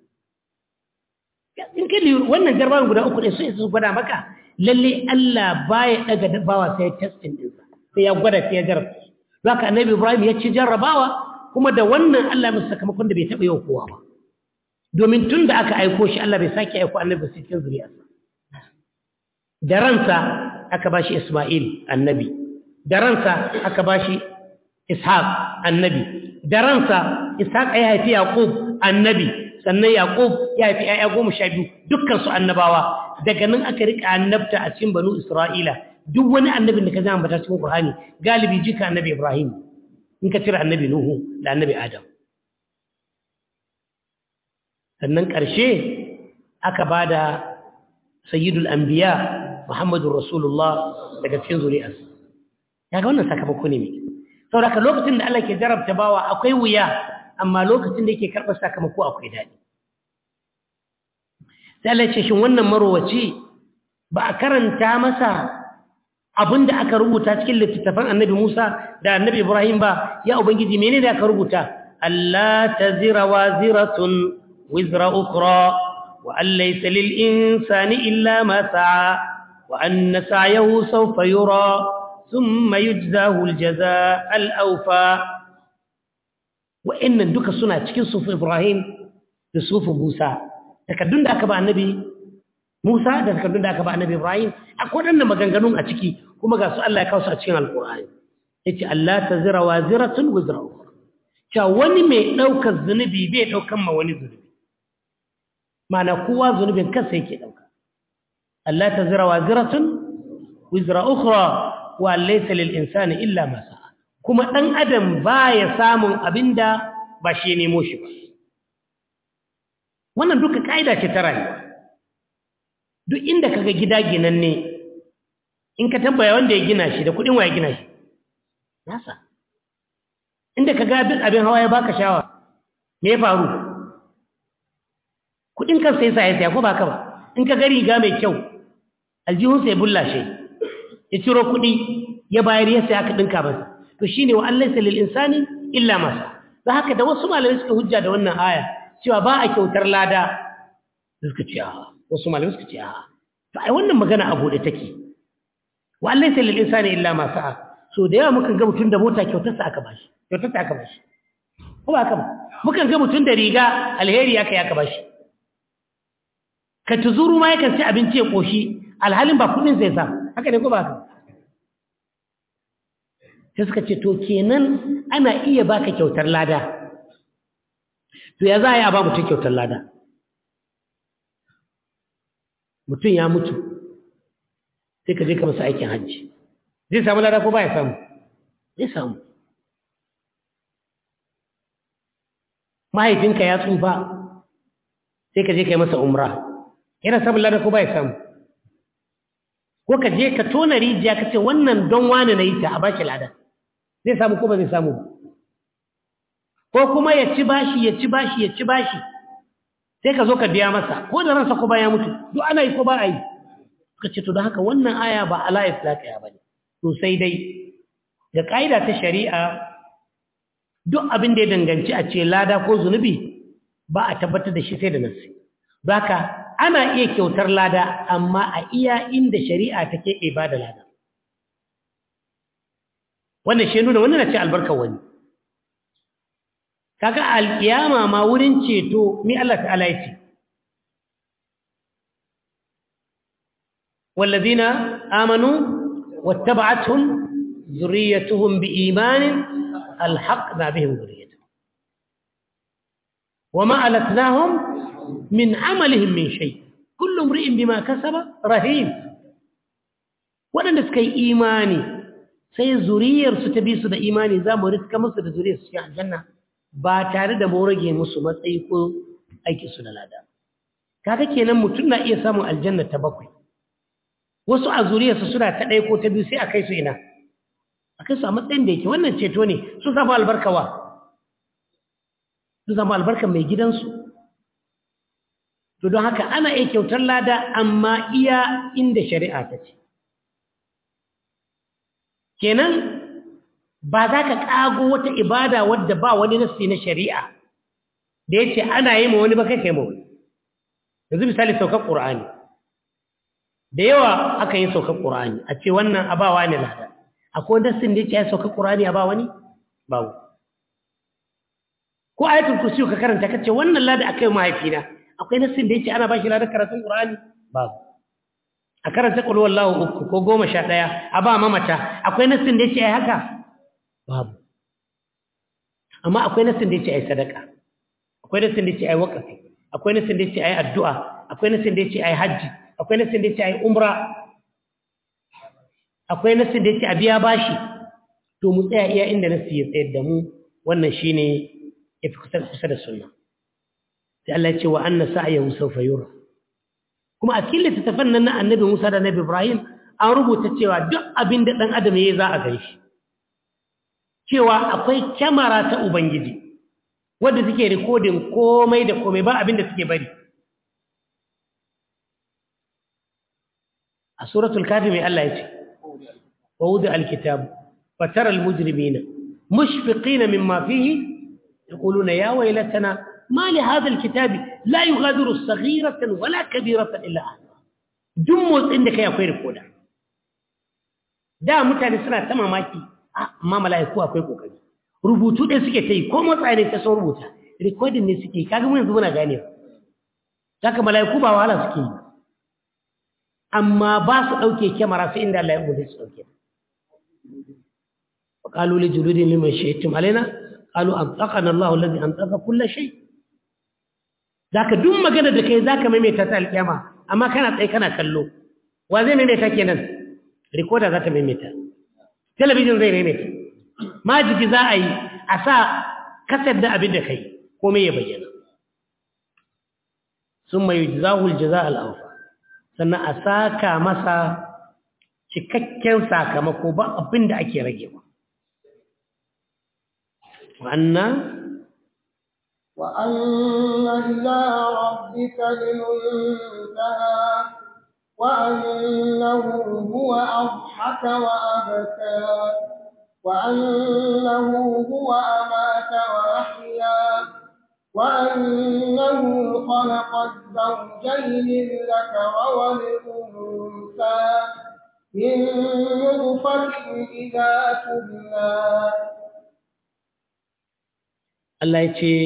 in kai wannan jarabawan guda uku ne su isa su gwada maka lalle Allah baya ɗaga bawa sai testin ɗinsa sai ya gwada sai ya jarabta zaka annabi Ibrahim ya ci jarrabawa kuma da wannan Allah masa sakamakon da bai taɓa yau kowa ba domin tun da aka aiko shi Allah bai sake aiko annabi cikin zuriyarsa da ransa aka bashi Isma'il annabi da ransa aka bashi Ishaq annabi da ransa Ishaq ya haifi Yaqub annabi sannan Yaqub ya haifi ƴaƴa goma sha biyu dukkan su annabawa daga nan aka rika annabta a cikin banu Isra'ila duk wani annabin da ka zama bata cikin Qur'ani galibi jika annabi Ibrahim in ka cire annabi Nuhu da annabi Adam sannan ƙarshe aka bada sayyidul anbiya Muhammadur Rasulullah daga cikin zuriyarsa kaga wannan sakamako ne mai saboda lokacin da Allah ke jarabta bawa akwai wuya amma lokacin da yake karɓar sakamako akwai daɗi sai Allah ya ce shin wannan marowaci ba a karanta masa abin da aka rubuta cikin littattafan annabi Musa da annabi Ibrahim ba ya ubangiji menene aka rubuta Allah tazira waziratun wizra ukra wa an laysa lil insani illa ma sa'a wa anna sa'yahu sawfa yura thumma yujzahu al jazaa al awfa wa innan duka suna cikin sufu Ibrahim da sufu Musa takaddun da aka ba annabi Musa da takardun da aka ba annabi Ibrahim akwai wadannan maganganun a ciki kuma ga su Allah ya kawo su a cikin Alƙur'ani yace Allah tazira waziratun wizra ukhra cha wani mai daukar zunubi bai daukan ma wani zunubi mana kowa zunubin kansa yake dauka Allah tazira waziratun wizra ukhra wa laysa lil insani illa ma sa'a kuma dan adam baya samun abinda ba shi nemo shi ba wannan duka ka'ida ce ta rayuwa duk inda kaga gida ginanne in ka tambaya wanda ya gina shi da kuɗin wa ya gina shi nasa inda ka ga abin hawa ya baka shawa me ya faru kuɗin kansa ya sa ya saya ko ba ka ba in ka ga riga mai kyau aljihunsa ya bullashe ya ciro kuɗi ya bayar ya saya aka ɗinka masa to shine wa Allah lil insani illa masa da haka da wasu malamai suka hujja da wannan aya cewa ba a kyautar lada suka ce a wasu malamai suka ce a to ai wannan magana a bude take wa Allah lil insani illa ma sa'a so da yawa mukan ga mutum da mota kyautar sa aka bashi kyautar sa aka bashi ko ba haka ba mukan ga mutum da riga alheri aka ya aka bashi ka tuzuru ma yakan ci abinci ya koshi alhalin ba kudin sai sa haka ne ko ba haka sai suka ce to kenan ana iya baka kyautar lada to ya za a yi a ba mutum kyautar lada mutum ya mutu sai ka je ka masa aikin hajji zai samu lada ko ba ya samu zai samu mahaifinka ya tsufa sai ka je ka yi masa umra yana samun lada ko ba ya samu ko ka je ka tona rijiya ka ce wannan don wani na yi ta a ba shi lada zai samu ko ba zai samu ko kuma ya ci bashi ya ci bashi ya ci bashi sai ka zo ka biya masa ko da ransa ko ba ya mutu duk ana yi ko ba a yi suka ce to don haka wannan aya ba ala islaqiya bane to sai dai da kaida ta shari'a duk abin da ya danganci a ce lada ko zunubi ba a tabbatar da shi sai da nasi baka ana iya kyautar lada amma a iya inda shari'a take ibada lada wannan shi nuna wannan na ce albarkar wani kaga alkiyama ma wurin ceto mi Allah ta'ala yace والذين آمنوا واتبعتهم ذريتهم بإيمان الحقنا بهم ذريتهم وما ألتناهم من عملهم من شيء كل امرئ بما كسب رهين waɗanda suka yi imani sai zuriyarsu ta bi su da imani za mu riska musu da zuriyarsu cikin aljanna ba tare da mu rage musu matsayi ko aiki su da lada kaga kenan mutum na iya samun aljanna ta bakwai wasu a zuriyarsu suna ta ɗaya ko ta biyu sai a kai su ina a kai su a matsayin da yake wannan ceto ne sun samu albarkawa sun samu albarkar mai gidansu to don haka ana iya kyautar lada amma iya inda shari'a ta ce kenan ba za ka ƙago wata ibada wadda ba wani nassi na shari'a da ya ce ana yi ma wani ba kai kai ma wani yanzu misali saukar ƙur'ani da yawa aka yi saukar ƙur'ani a ce wannan abawa ne lada akwai nassin da ya ce ya saukar ƙur'ani a ba wani babu ko ayatul kursi ka karanta ka ce wannan lada aka yi mahaifina akwai nassin da ya ce ana ba shi lada karatun ƙur'ani babu a karanta ƙulwar lawo uku ko goma sha ɗaya a ba mamata akwai nassin da ya ce ya haka babu amma akwai nassin da ya ce a yi sadaka akwai nassin da ya ce a yi waƙafi akwai nassin da ya ce a yi addu'a akwai nassin da ya ce a yi hajji akwai nassin da ya ce a yi umra akwai nassin da ya ce a biya bashi to mu tsaya iya inda nassi ya tsayar da mu wannan shi ne ya fi kusa da sunna sai Allah ya ce wa anna sa'ayahu sawfa yura kuma a cikin littattafan nan na annabi Musa da annabi Ibrahim an rubuta cewa duk abin da ɗan adam ya za a gan shi cewa akwai kyamara ta Ubangiji wadda suke rikodin komai da komai ba abin da suke bari a suratul kafi mai Allah ya ce wa wuzi alkitab fatar almujrimina mushfiqina mimma fihi yaquluna ya waylatana ما لهذا الكتاب لا يغادر صغيرة ولا كبيرة إلا أهلها جموز عندك يا أخوي ركودا da mutane suna ta mamaki amma mala'iku akwai kokari rubutu ɗin suke ta yi ko matsa ne ta sun rubuta recording ne suke kaga mun yanzu muna gane saka mala'iku ba wahala suke yi amma ba su ɗauke kyamara sai inda Allah ya umarci su ɗauke وقالوا لجلودهم لمن شهدتم علينا قالوا أنطقنا الله الذي أنطق كل شيء zaka duk magana da kai zaka maimaita ta alƙiyama amma kana tsaye kana kallo wa zai maimaita kenan recorder za ta maimaita talabijin zai maimaita majigi za a yi a sa kasar da abin da kai komai ya bayyana summa yujzahu al-jazaa al-awfa sannan a saka masa cikakken sakamako ba abin da ake ragewa wa'anna وأن إلى ربك المنتهى وأنه هو أضحك وأبكى وأنه هو أمات وأحيا وأنه خلق الزوجين الذكر والأنثى من نطفة إذا تبنى Allah ya ce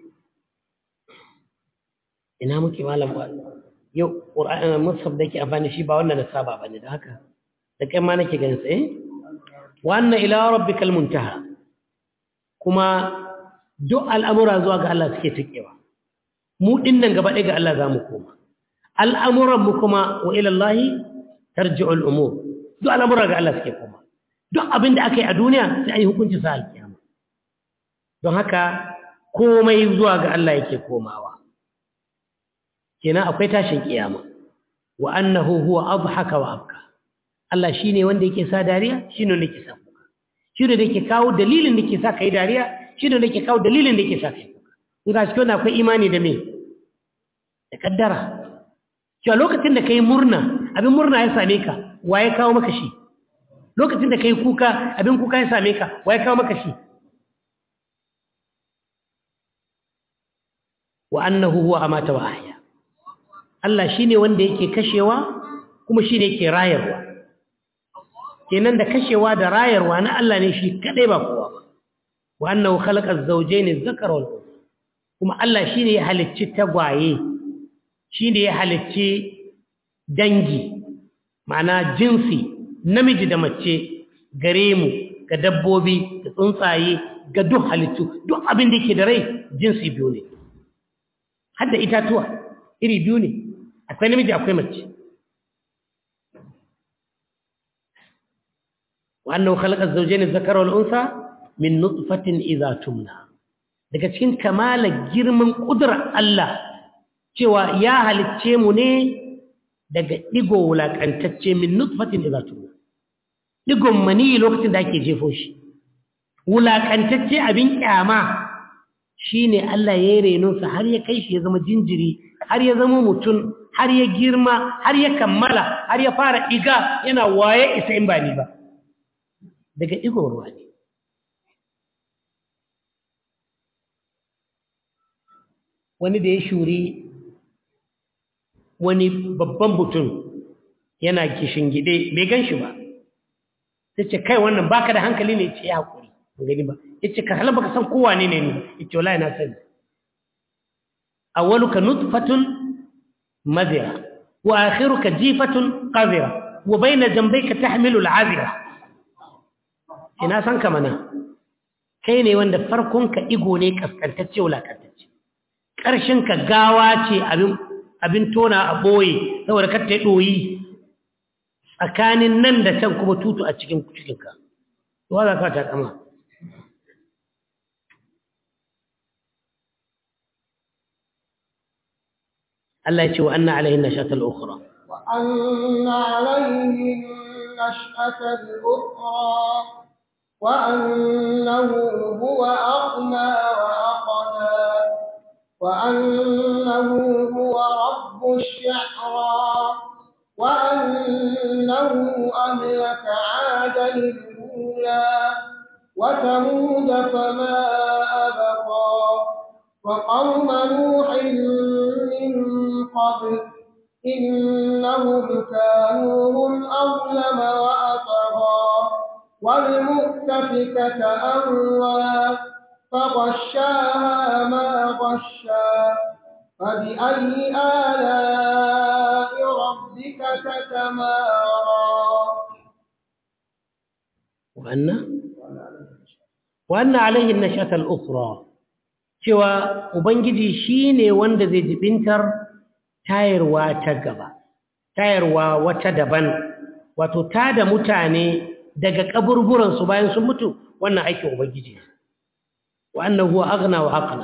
ina muke malam ba yau ƙura'an musab da ke amfani shi ba wannan na saba ba ne da haka da kai ma nake ganin tsaye wannan ila rabbikal muntaha kuma duk al'amura zuwa ga Allah suke tukewa mu dinnan gaba ɗaya ga Allah za mu koma al'amuran mu kuma wa ila Allah tarji'ul umur duk al'amura ga Allah suke koma duk abin da aka yi a duniya sai an yi hukunci sa alkiyama don haka komai zuwa ga Allah yake komawa kenan akwai tashin kiyama wa annahu huwa adhaka wa abka Allah shine wanda yake sa dariya shine wanda yake sa kuka shine da yake kawo dalilin da yake sa kai dariya shine da yake kawo dalilin da yake sa kai kuka in ga cikin akwai imani da me da kaddara cewa lokacin da kai murna abin murna ya same ka waye kawo maka shi lokacin da kai kuka abin kuka ya same ka waye kawo maka shi wa annahu huwa amata wa ahya Allah shine wanda yake kashewa kuma shine yake rayarwa kenan da kashewa da rayarwa na Allah ne shi kadai ba kowa ba wa annahu khalaqa az-zawjayn adh-dhakara wal unsa kuma Allah shine ya halicci tagwaye shine ya halicci dangi ma'ana jinsi namiji da mace gare mu ga dabbobi da tsuntsaye ga duk halittu duk abin da yake da rai jinsi biyu ne hadda itatuwa iri biyu ne akwai namiji akwai mace wannan khalaqa zawjayn adh-dhakara wal unsa min nutfatin idha tumna daga cikin kamala girman kudrar Allah cewa ya halicce mu ne daga digo wulakantacce min nutfatin idha tumna digon mani lokacin da ake jefo shi wulakantacce abin kyama shi ne Allah ya yi renonsa har ya kai shi ya zama jinjiri har ya zama mutum har ya girma har ya kammala har ya fara iga yana waye isa in ba ni ba daga igon ruwa ne wani da ya shuri wani babban mutum yana kishin gide bai gan shi ba sai ce kai wannan baka da hankali ne ce ya haƙuri gani ba yace ka halaba ka san kowa ne ne ni yace wallahi na sani awwaluka nutfatun madira wa akhiruka jifatun qadira wa bayna jambayka tahmilu al'azira ina san ka mana kai ne wanda farkon ka igo ne kaskantacce wulakantacce karshen ka gawa ce abin abin tona a boye saboda ka ta doyi tsakanin nan da can kuma tutu a cikin cikinka to za ka ta kama Allah ya ce wa anna alaihin nashatal ukhra wa anna alaihin nashatal ukhra wa annahu huwa aghna wa aqna wa annahu huwa rabbush shi'ra wa annahu ahlaka 'adan al-ula wa thamud fama abqa وقوم نوح من قبل إنهم كانوا هم أظلم وأطغى والمؤتفكة أهوى فغشاها ما غشى فبأي آلاء ربك تتمارى وأن وأن عليه النشأة الأخرى cewa Ubangiji shi ne wanda zai jibintar tayarwa ta gaba, tayarwa wata daban, wato ta da mutane daga kaburburansu bayan sun mutu wannan aikin Ubangiji ne. Wa'annan huwa agna wa aqna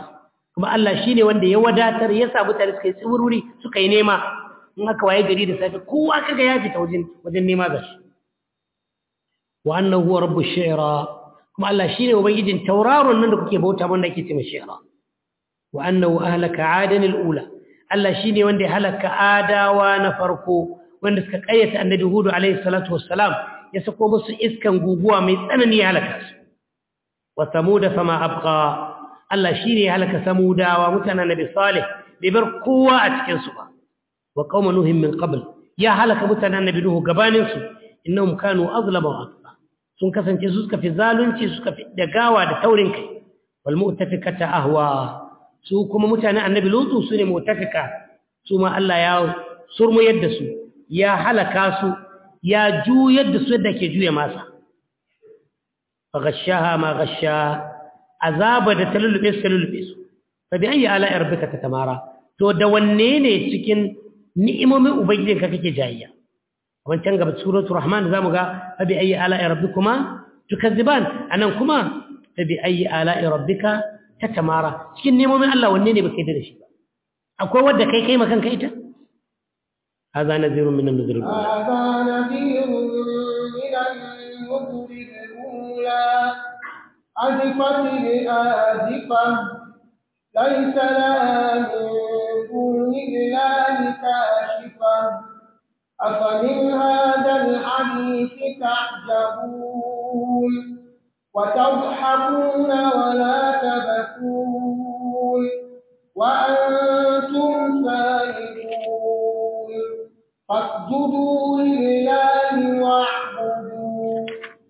kuma Allah shine wanda ya wadatar ya sa mutane suka yi tsiwurwuri suka yi nema in aka waye gari da safe kowa kaga ya fita wajen wajen nema da shi wa annahu huwa rabbu shi'ra kuma Allah shine ubangijin tauraron nan da kuke bauta wanda ake cewa shi'ra wa annahu ahlaka adan al-ula Allah shine wanda ya halaka adawa na farko wanda suka kayyata annabi hudu alaihi salatu wassalam ya sako musu iskan guguwa mai tsanani ya halaka su wa samuda fama abqa Allah shine ya halaka samudawa mutanen nabi salih bai bar kowa a cikin su ba wa qauma nuhin min qabl ya halaka mutanen nabi nuhu gabanin su innahum kanu azlama wa atqa sun kasance su suka fi zalunci suka fi dagawa da taurin kai wal mu'tafikata ahwa su kuma mutanen annabi lutu su ne mu'tafika su ma Allah ya surmu yadda su ya halaka su ya juyar da su yadda ke juya masa faghashaha ma ghasha azaba da talulube su talulube su fa bi ayi ala rabbika tatamara to da wanne ne cikin ni'imomin ubangijinka kake jayayya wancan gaba suratul rahman zamu ga fa bi ayi ala rabbikuma tukazziban anan kuma fa bi ayi ala rabbika tatamara cikin ni'imomin Allah wanne ne baka yi da shi ba akwai wanda kai kai makan kai ita هذا نذير من النذر الأولى هذا نذير من النذر الأولى أزفت الآزفة ليس لها من دون الله كاشفة أفمن هذا الحديث تعجبون وتضحكون ولا تبكون وأنتم سالمون فاسجدوا لله واعبدوا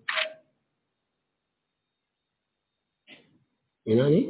يعني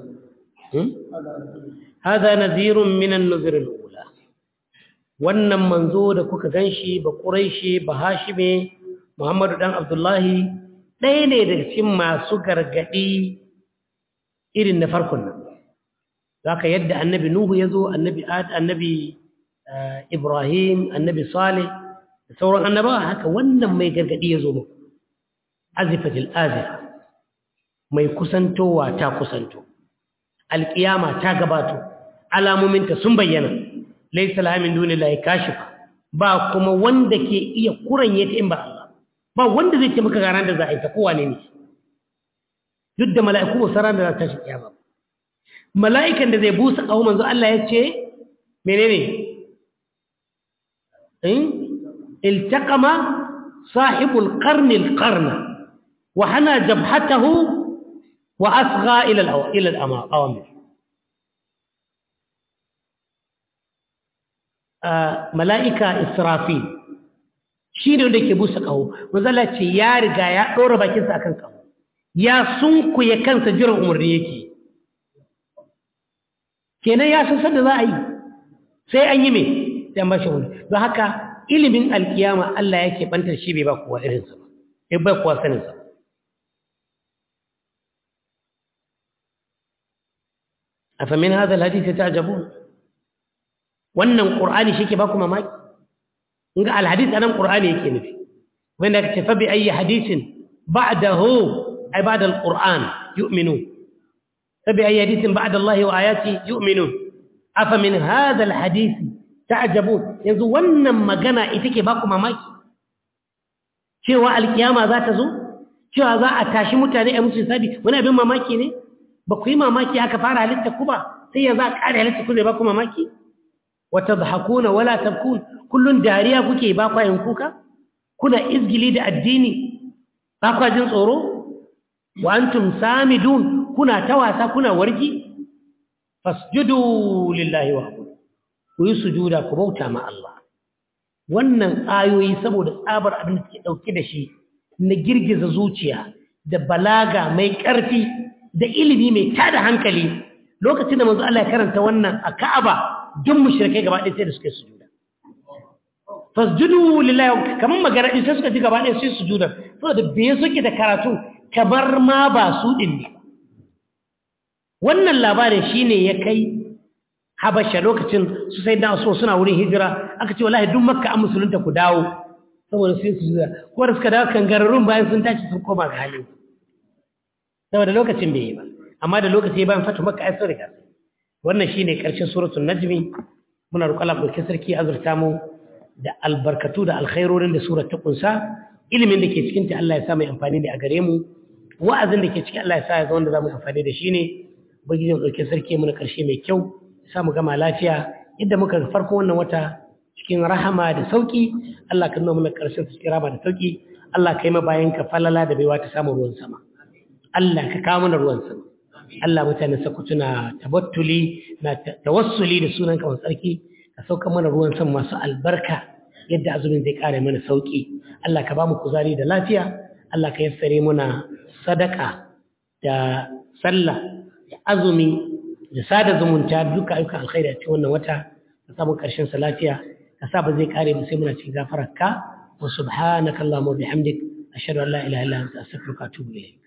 هذا نذير من النذر الأولى wannan manzo da kuka ganshi ba Quraishi ba Hashime Muhammadu dan Abdullahi ɗaya ne daga cikin masu gargadi irin na farkon nan zaka yadda annabi Nuhu yazo annabi Ad annabi Ibrahim annabi Salih da sauran annabawa haka wannan mai gargadi yazo muku azifatil azifa mai kusantowa ta kusanto alƙiyama ta gabato alamominta sun bayyana laisa laha min dunillahi kashifa ba kuma wanda ke iya kuranye ta in ba Allah ba wanda zai ce maka ga ran da za a yi ta kowa ne ne duk da mala'iku ba saran da za ta shi kiyama mala'ikan da zai busa kawo manzo Allah ya ce menene in iltaqama sahibul qarni alqarna wa hana jabhatahu wa asgha ila ila al-awamir mala'ika israfil shi ne wanda ke busa ƙaho mazala ce ya riga ya ɗora bakinsa a kan ƙaho ya sunkuye kansa jiran umarni yake kenan ya san sanda za a yi sai an yi mai sai an ba shi wani don haka ilimin alkiyama Allah yake bantar shi bai ba kowa irinsa ba bai ba kowa saninsa ba afamin hadha alhadith ta'jabun wannan qur'ani shike ba ku mamaki inga alhadith anan qur'ani yake nufi wanda kace fa bi ayi hadithin ba'dahu ay ba'da alquran yu'minu fa bi ayi hadithin ba'da Allah wa ayati yu'minu afa min hadha alhadith ta'jabun yanzu wannan magana ita ke ba ku mamaki cewa alkiyama za ta zo cewa za a tashi mutane a musu hisabi wani abin mamaki ne ba ku yi mamaki aka fara halitta ku ba sai ya za a ƙare halitta ku zai ba ku mamaki وتضحكون ولا تبكون كل داريا kuke ba kwa yin kuka kuna izgili da addini ba kwa jin tsoro wa antum samidun kuna tawasa kuna wargi fasjudu lillahi wa ku yi sujuda ku bauta ma Allah wannan ayoyi saboda tsabar abin da suke dauke da shi na girgiza zuciya da balaga mai ƙarfi da ilimi mai tada hankali lokacin da manzo Allah ya karanta wannan a Ka'aba duk mushrikai gaba ɗaya sai da suka yi sujuda fasjudu lillahi kamar magana din sai suka ji gaba ɗaya sai sujuda saboda bai suke da karatu kamar ma ba su din ne wannan labarin shine ya kai habasha lokacin su sai da so suna wurin hijira aka ce wallahi duk makka an musulunta ku dawo saboda sai sujuda ko da suka dawo kangararrun bayan sun tashi sun koma ga halin saboda lokacin bai yi ba amma da lokaci bayan fatu makka ai sun riga wannan shine karshen suratul najmi muna roƙon Allah ɗauki sarki azurta mu da albarkatu da alkhairorin da surar ta kunsa ilimin da ke cikin ta Allah ya sa mai amfani ne a gare mu wa'azin da ke cikin Allah ya sa ya ga wanda za mu amfani da shi ne ubangiji mu ɗauki sarki mu na ƙarshe mai kyau ya sa mu gama lafiya yadda muka ga farko wannan wata cikin rahama da sauki Allah ka nuna mana ƙarshen cikin rahama da sauki Allah ka yi ma bayan ka falala da baiwa ta samu ruwan sama Allah ka kawo mana ruwan sama Allah mutane sakutu na tabattuli na tawassuli da sunan ka tsarki ka sauka mana ruwan sama masu albarka yadda azumin zai kare mana sauki Allah ka ba mu kuzari da lafiya Allah ka yassare mana sadaka da sallah da azumi da sada zumunta duka ayyukan alkhairi a cikin wannan wata ka samu karshen sa lafiya ka sa ba zai kare ba sai muna cikin gafararka wa subhanaka allahumma wa bihamdik ashhadu an la ilaha illa anta astaghfiruka wa atubu ilayk